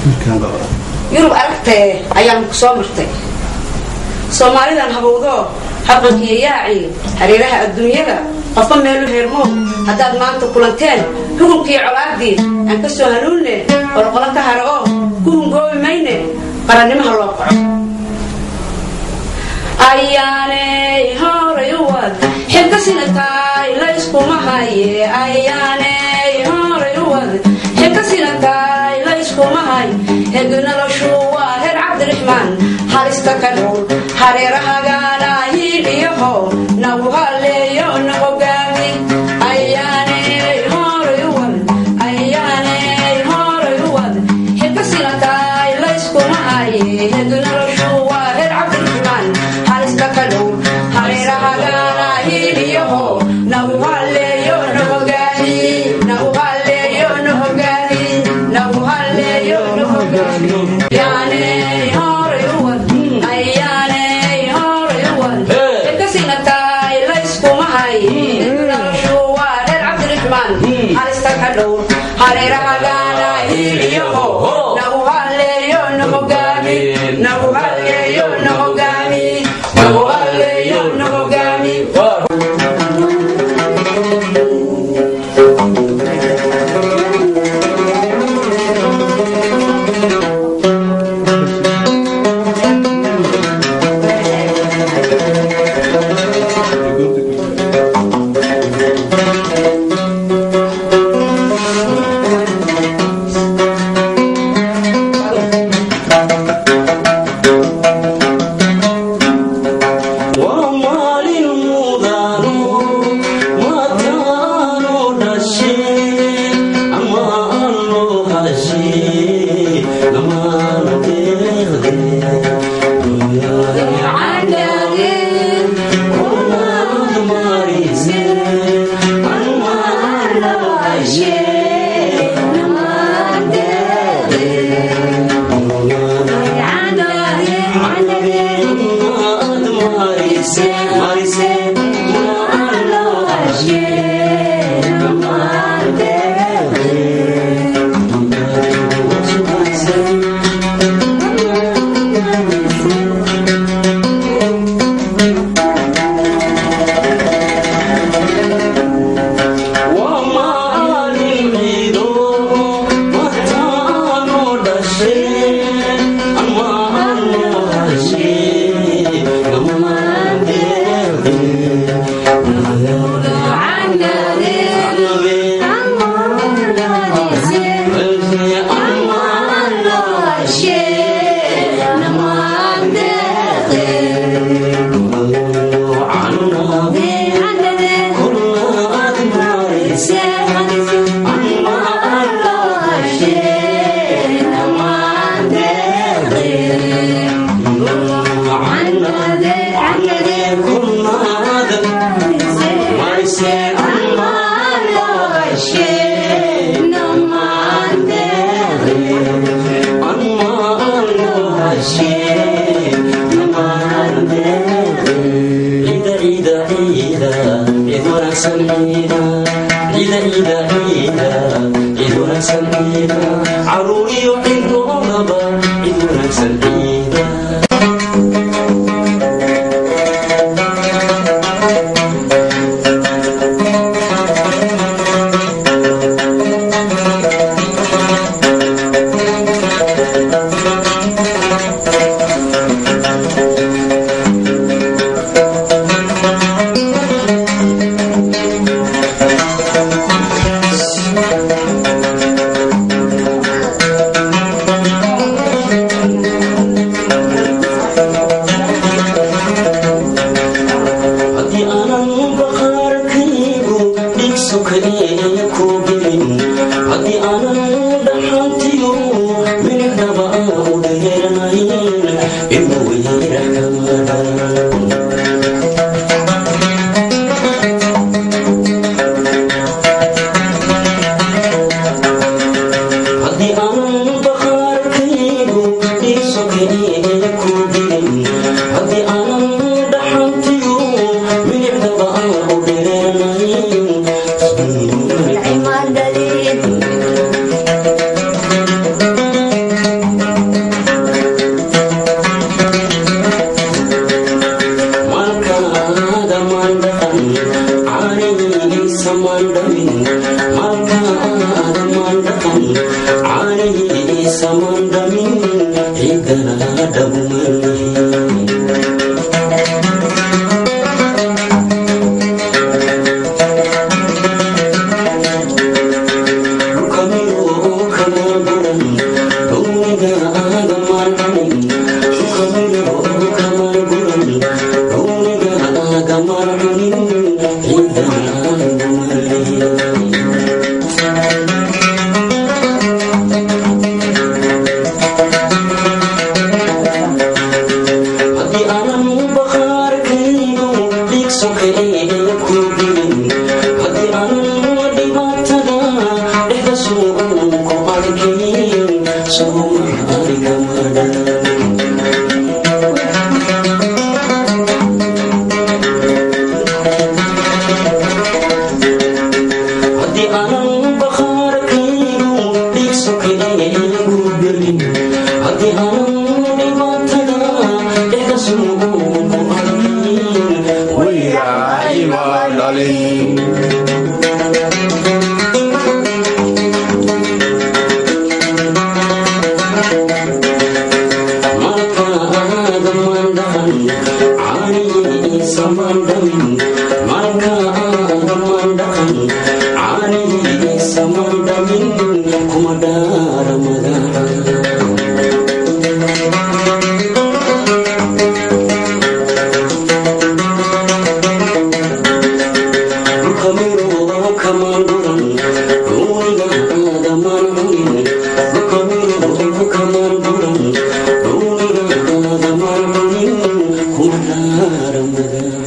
yurub aragtee ayaan ku soo martay soomaalidan habowdoo habqankiiyo yaacii hareeraha adduunyada qofba meelu heermo haddaad maanta kulanteen xukunkii colaadii aan ka soo hanuunne qolqolo ka hara oo ku hungoobi mayne qarannimaha loo qaco ayaaney horay u wad xilka sinataay layskuma haye ayaaney horay u wad xilka sinataay layskuma hay hegi noloshu waa reer cabdiraxmaan halista ka dhow hareerahagaana hiidhiyaho nagu haleeyo na hogaami ayaaney horay u wad ayaaney horay u wad xilka sinataay layskuma haye hegi noloshu waa reer cabdiraxmaan halista ka dhow hareerahagaana hiidhiyaho nagu haleeyo na hogaami nagu haleeyo na hogaami nagu haleeyo na hogaami ayaaney horay u wad ayaaney horay u wad xilka sinataay layskuma haye noloshu waa reer cabdiraxmaan halista ka dhow hareerahagaana hiidhiyaho nagu haleeyo na hogaami nagu haleeyo na hogaami nagu haleeyo na hogaami waa maalin mudano mataano dhashe amaano hashe amaana waa maalin ciido mataano dhashe amaano hashe caruuriyo ciddoodaba cid wanaagsan ciida Thank caanihii samandamin ciidana dhabumarni Ramadan